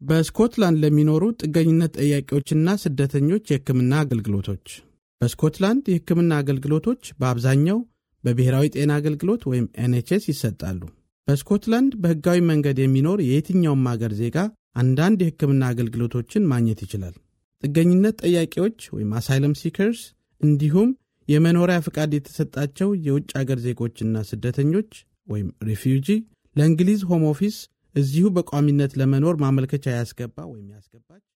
በስኮትላንድ ለሚኖሩ ጥገኝነት ጠያቂዎችና ስደተኞች የሕክምና አገልግሎቶች በስኮትላንድ የሕክምና አገልግሎቶች በአብዛኛው በብሔራዊ ጤና አገልግሎት ወይም ኤንኤችኤስ ይሰጣሉ። በስኮትላንድ በሕጋዊ መንገድ የሚኖር የየትኛውም አገር ዜጋ አንዳንድ የሕክምና አገልግሎቶችን ማግኘት ይችላል። ጥገኝነት ጠያቂዎች ወይም አሳይለም ሲከርስ እንዲሁም የመኖሪያ ፍቃድ የተሰጣቸው የውጭ አገር ዜጎችና ስደተኞች ወይም ሪፊውጂ ለእንግሊዝ ሆም ኦፊስ እዚሁ በቋሚነት ለመኖር ማመልከቻ ያስገባ ወይም ያስገባች